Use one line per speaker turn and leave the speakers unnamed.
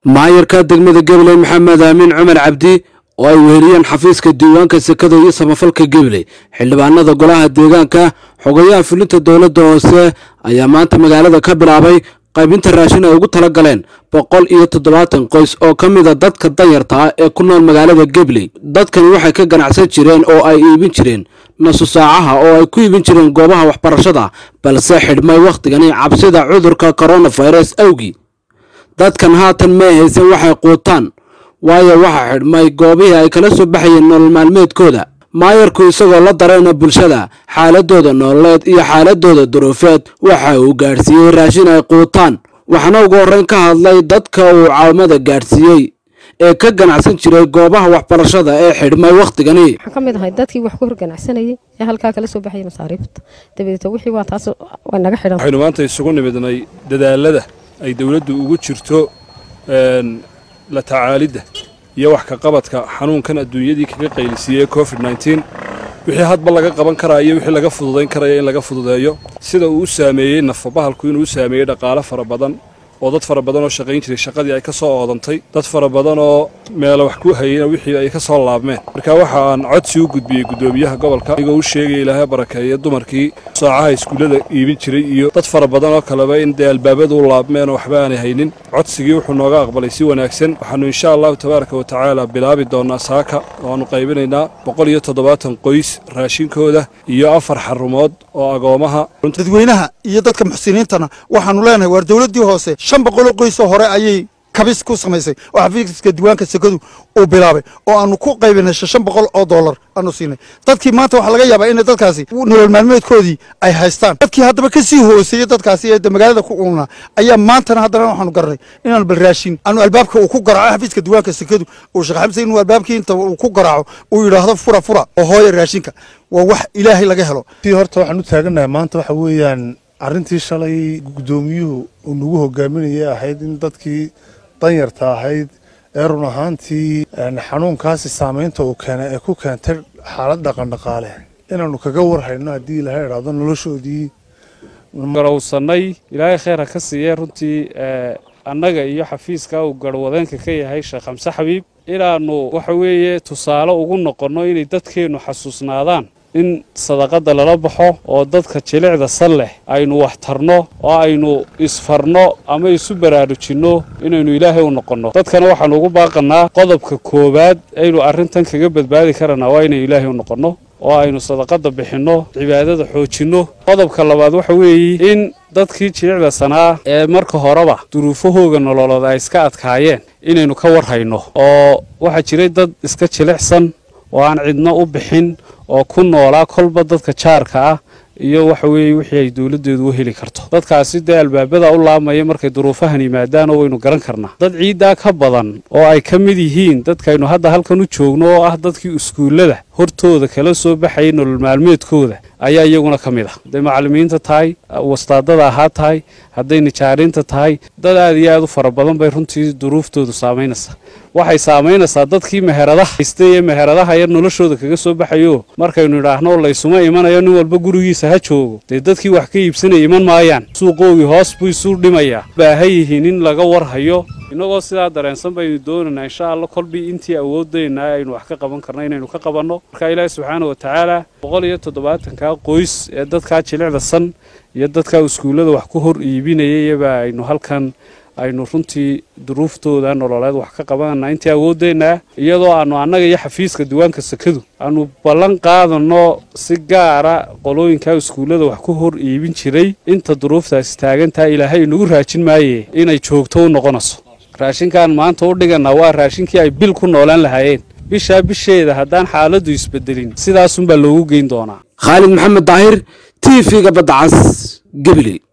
maayarka degmada gabiley maxamed aamin cumar cabdi oo ay weeriyeen xafiiska diiwaanka sekada iyo samafalka gabiley xildhibaanada golaha deegaanka xogayaha fulinta dowladda hoose ayaa maanta magaalada ka bilaabay qaybinta raashin ay ugu tala galeen boqol iyo toddobaatan qoys oo ka mida dadka danyarta ah ee ku nool magaalada gabley dadkani waxay ka ganacsan jireen oo ay iibin jireen nasu saacaha oo ay ku iibin jireen goobaha waxbarashada balse xidhmay wakhtigani cabsida cudurka koronafirus awgii dadkan haatan may haysan waxay quutaan waayo waxaa xidhmay goobihii ay kala soo baxayeen nolol maalmeedkooda maayarku isagoo la dareena bulshada xaaladooda nololeed iyo xaaladooda duruufeed waxa uu gaadhsiiyey raashin ay quutaan waxaana ugu horreyn ka hadlay dadka uu caawimada gaadhsiiyey ee ka ganacsan jiray goobaha waxbarashada ee xidhmay wakhtigani
waxaan ka mid ahay dadkii wax ku hor ganacsanayay ee halkaa kala soo baxayay masaariifta dabadeeta wixii waa taas way naga xidhan
waxaynu maanta isugu nimidnay dadaalada ay dowladdu ugu jirto la tacaalidda iyo wax ka qabadka xanuunkan adduunyadii kaga qaylisiiyey covid nneteen wixii hadba laga qaban karaya iyo wixii laga fududayn karaya in laga fududeeyo sida uu u saameeyey nafabahalku inuu u saameeyey dhaqaale fara badan oo dad fara badan oo shaqayn jiray shaqadii ay ka soo oodantay dad fara badan oo meelo wax ku hayeyna wixii ay ka soo laabmeen marka waxa aan codsi u gudbiyey guddoomiyaha gobolka anigoo u sheegaya ilaahay barakeeya dumarkii saacaha iskuullada iibin jiray iyo dad fara badan oo kaleba in dee albaabadu u laabmeen oo waxba aanay haynin codsigii wuxuu nooga aqbalay si wanaagsan waxaanu insha allahu tabaaraka wa tacaala bilaabi doonaa saaka oo aanu qaybinaynaa boqol iyo toddobaatan qoys raashinkooda iyo afar xarumood oo agoomaha
dadweynaha iyo dadka muxsiniintana waxaanu leenahay waar dowladdii hoose shan boqoloo qoysoo hore ayay kabis ku samaysay oo xafiiska diiwaanka sekadu uu bilaabay oo aanu ku qaybinay shan boqol oo dollar aanu siinay dadkii maanta waxaa laga yaabaa inay dadkaasi nolol maalmeedkoodii ay haystaan dadkii haddaba ka sii hooseeyey dadkaasi ee magaalada ku uunaa ayaa maantana haddana waxaanu garanay inaanu bal raashin aanu albaabka uu ku garaaco xafiiska diiwaanka sekadu uu sheekh xamse inuu albaabkii inta uu ku garaaco uu yidhaahdo fura fura oo hooya raashinka waa wax ilaahay laga helo
horta waxaan u taaganahay maanta waxa weeyaan arrintii shalay guddoomiyuhu uu nagu hogaaminayay ahayd in dadkii danyarta ahayd ee run ahaantii xanuunkaasi saamaynta uu keenay ee ku keentay xaalad dhaqandhaqaale inaannu kaga warhayno haddii ilahay idhaahdo noloshoodii
garowsannay ilaahay kheyr ha ka siiyey runtii annaga iyo xafiiska uu garhwadeenka ka yahay sheekh xamse xabiib inaannu waxa weeye tusaale ugu noqonno inay dadkeennu xasuusnaadaan in sadaqadda lala baxo oo dadka jilicda sal leh aynu wax tarno oo aynu isfarno ama isu baraarujinno inaynu ilaahay u noqonno dadkana waxaannu ugu baaqannaa qodobka koowaad aynu arrintan kaga badbaadi karanaa waa inaynu ilaahay u noqonno oo aynu sadaqadda bixinno cibaadada xoojinno qodobka labaad waxa weeye in dadkii jilicda sanaa ee marka horeba duruufahooga nololood ay iska adkaayeen inaynu ka warhayno oo waxaa jiray dad iska jilicsan oo aan cidno u bixin oo ku noolaa kolba dadka jaarka ah iyo waxa weeye wixii ay dowladdeedu u heli karto dadkaasi dee albaabada u laamaya markay duruufahan yimaadaanoo waynu garan karnaa dad ciiddaa ka badan oo ay ka mid yihiin dadkaynu hadda halkan u joogno oo ah dadkii iskuullada hortooda kala soo baxayay nolol maalmeedkooda ayaa iyaguna ka mid ah hadday macallimiinta tahay wastaadada ahaa tahay hadday nijaariinta tahay dad aad iyo aad u fara badan bay runtii duruuftoodu saamaynaysaa waxay saamaynaysaa dadkii meheradaha haystay ee meheradaha yar noloshooda kaga soo baxayo markaynu idhaahno laysuma imanayo nin walba gurigiisa ha joogo dee dadkii wax ka iibsanaya iman maayaan suuqoogii hoos buu isu dhimayaa baahan yihiin in laga warhayo innagoo sidaa dareensan baynu doonaynaa insha allah kolbii intii awoodayna aynu wax ka qaban karna inaynu ka qabanno marka ilaahi subxaana wa tacaala boqol iyo toddobaatankaa qoys ee dadkaa jilicda san iyo dadkaa iskuullada wax ku hor iibinayayaba aynu halkan aynu runtii duruuftooda nololeed wax ka qabanana intii awoodeynaa iyadoo aanu annaga iyo xafiiska diiwaanka sekadu aanu ballan qaadanno si gaara qolooyinkaa iskuullada wax ku hor iibin jiray inta duruuftaasi taagantaha ilaahay inagu raajin maaye inay joogto u noqonayso raashinkaan maanta u dhigannaa waa raashinkii ay bil ku noolaan lahaayeen bishaa bisheeda haddaan xaaladdu isbedelin sidaasunbaa loogu geyn doonaa
khaalid maxamed daahir t v-ga badda cas gabiley